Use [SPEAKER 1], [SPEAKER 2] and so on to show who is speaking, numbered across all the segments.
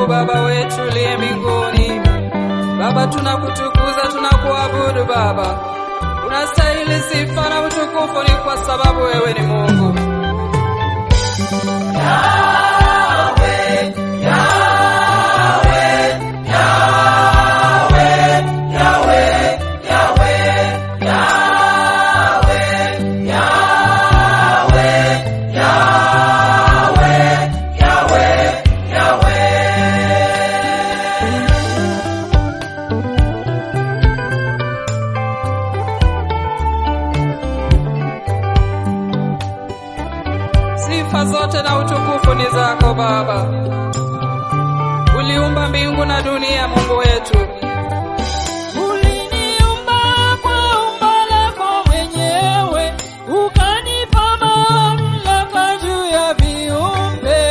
[SPEAKER 1] Mungu Baba wetu uliye mbinguni. Baba, tunakutukuza, tunakuabudu Baba. Unastahili sifa na utukufu, ni kwa sababu wewe ni Mungu. Sifa zote na utukufu ni zako Baba. Uliumba mbingu na dunia, Mungu wetu.
[SPEAKER 2] Uliniumba kwa umbo lako mwenyewe, ukanipa mamlaka juu ya viumbe.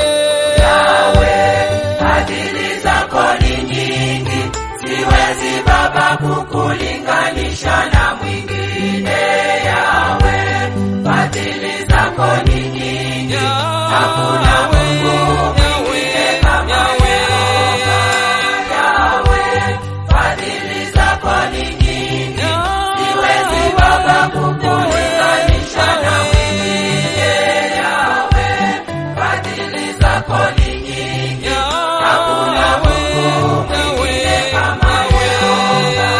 [SPEAKER 3] Fadhili zako ni nyingi, siwezi Baba kukulinganisha na mwingine. Yawe, fadhili zako ni nyingi, hakuna Mungu mwingine kama Yehova. Yawe, fadhili zako ni nyingi, siwezi Baba kukulinganisha na mwingine. Yawe, fadhili zako ni nyingi, hakuna Mungu mwingine kama Yehova.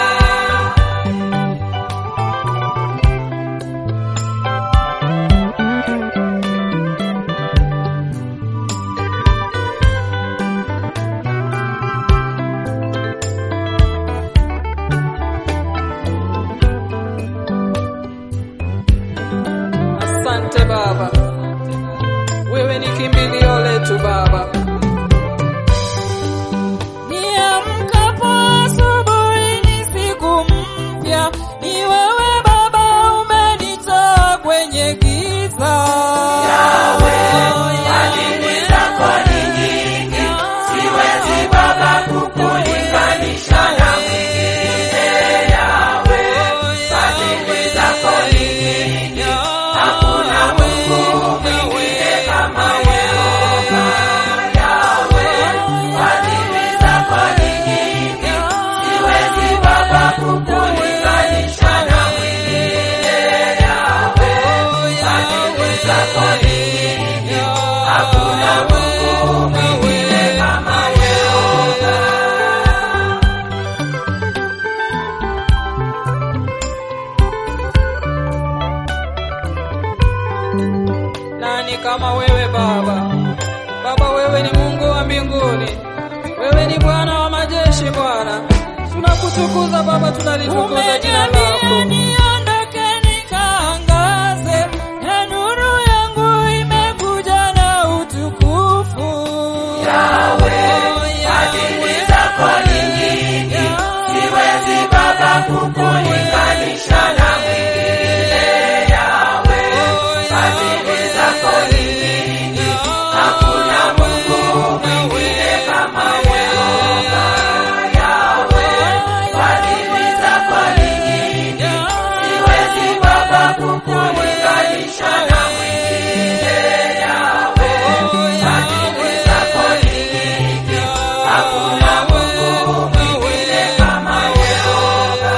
[SPEAKER 1] Asante Baba, wewe ni kimbilio letu Baba.
[SPEAKER 2] Niamkapo asubuhi ni siku mpya, ni wewe Baba umenitoa kwenye giza.
[SPEAKER 3] Yawe, fadhili zako ni nyingi, siwezi Baba kukulinganisha na mwingine. Yawe, fadhili zako ni nyingi, hakuna Mungu mwingine kama Yehova. Yawe, fadhili zako ni nyingi, siwezi Baba kukulinganisha na mwingine. Yawe, fadhili zako ni nyingi, hakuna Mungu mwingine kama Yehova.
[SPEAKER 1] Nani kama wewe Baba? Baba, wewe ni Mungu wa mbinguni, wewe ni Bwana wa majeshi. Bwana, tunakutukuza Baba, tunalitukuza jina
[SPEAKER 2] Umeniambia
[SPEAKER 1] lako.
[SPEAKER 2] niondoke nikaangaze, na nuru yangu imekuja na utukufu.
[SPEAKER 3] Yawe, fadhili zako ni nyingi, siwezi Baba kukulinganisha na mwingine. Yawe, fadhili zako ni nyingi, hakuna Mungu mwingine kama Yehova. Yawe, fadhili zako ni nyingi, siwezi Baba kukulinganisha na mwingine. Yawe, fadhili zako ni nyingi, hakuna Mungu mwingine kama Yehova.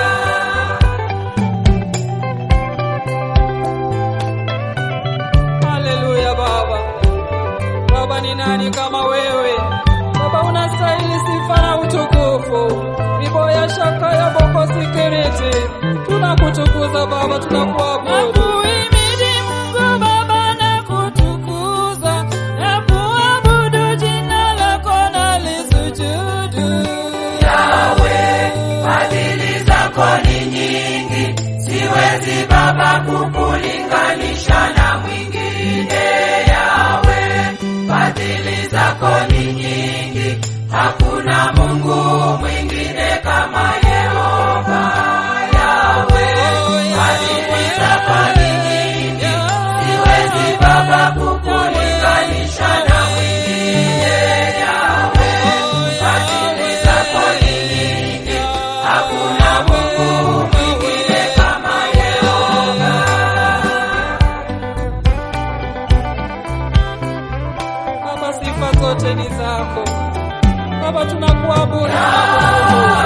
[SPEAKER 1] Haleluya Baba. Baba, ni nani kama wewe? Baba, unastahili sifa na utukufu. Riboya shaka ya boko sikiriti, tunakutukuza Baba, tunakuabudu.
[SPEAKER 2] Nakuhimidi Mungu Baba na kutukuza, na kuabudu jina lako na lisujudu.
[SPEAKER 3] Yawe, fadhili zako ni nyingi, siwezi Baba kukulinganisha na mwingine. Yawe, fadhili zako ni nyingi, hakuna Mungu mwingine kama Yehova. Yawe, fadhili zako ni nyingi, siwezi Baba kukulinganisha na mwingine. Yawe, fadhili zako ni nyingi, hakuna Mungu mwingine kama Yehova.
[SPEAKER 1] Baba, sifa zote ni zako Baba, tunakuabudu na kukutukuza.